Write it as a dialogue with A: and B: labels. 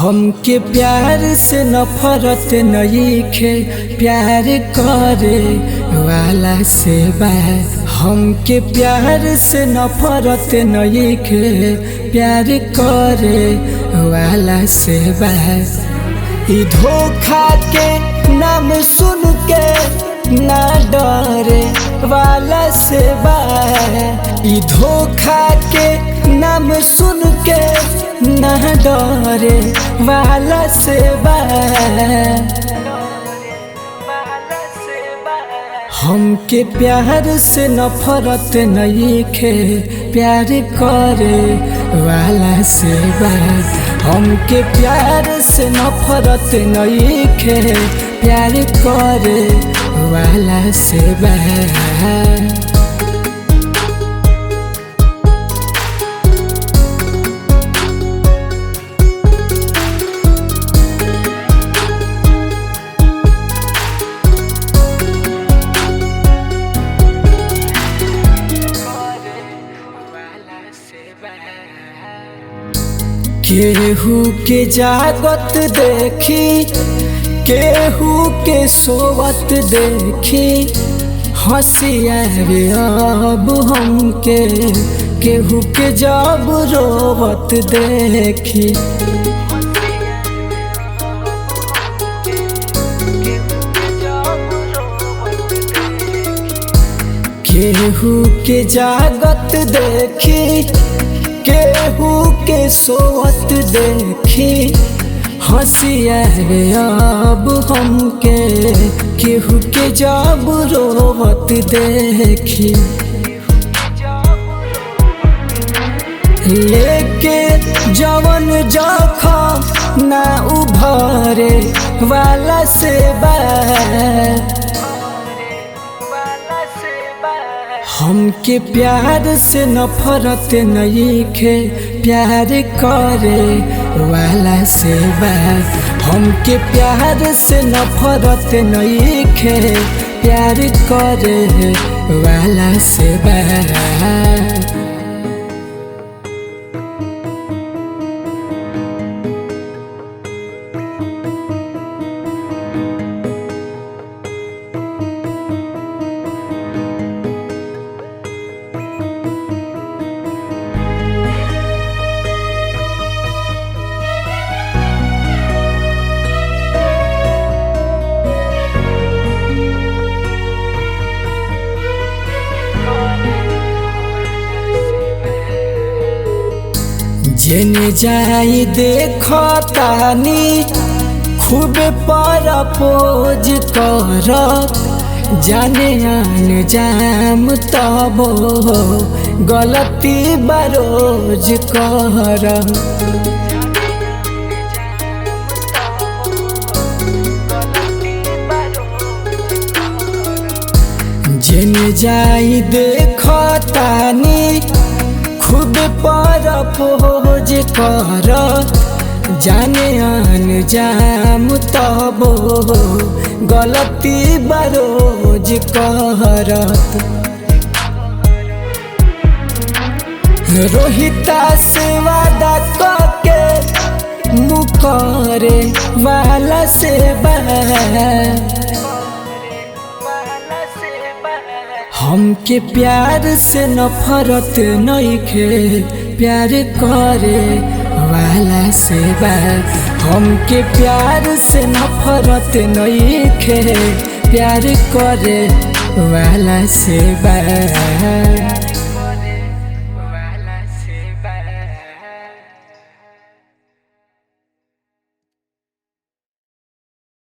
A: हमके प्यार से नफरत नईखे प्यार करे वाला से बा हमके प्यार से नफरत नईखे प्यार करे वाला से बा ई धोखा के नाम सुन के ना डरे वाला से बा ई धोखा के नाम सुन के ना डरे वाला से बा हमके प्यार से नफरत नईखे प्यार करे वाला से बा हमके प्यार से नफरत नईखे प्यार करे वाला से बा केहू के जागत देखी केहू के सोवत देखी हंसिया रे अब हमके केहू के जब रोवत देखी केहू के जागत देखी केहू के सोवत देखी हंसिया रे अब हमके केहू के जब रोवत देखी लेके जवन जखम ना उभरे वाला से बा हमके प्यार से नफरत नईखे प्यार करे वाला से बा हमके प्यार से नफरत नईखे प्यार करे वाला से बा जेने जाई देखतानी खूब पर पोज करत जाने आन जाम तब गलती बरोज कर जेने जाई देखतानी खूब पर पोज कर जाने आन जाम तब गलती बरोज करत रोहिता से वादा के मुकरे वाला से बा हमके प्यार से नफरत नईखे प्यार करे वाला से बा हमके प्यार से नफरत नईखे प्यार करे वाला से बा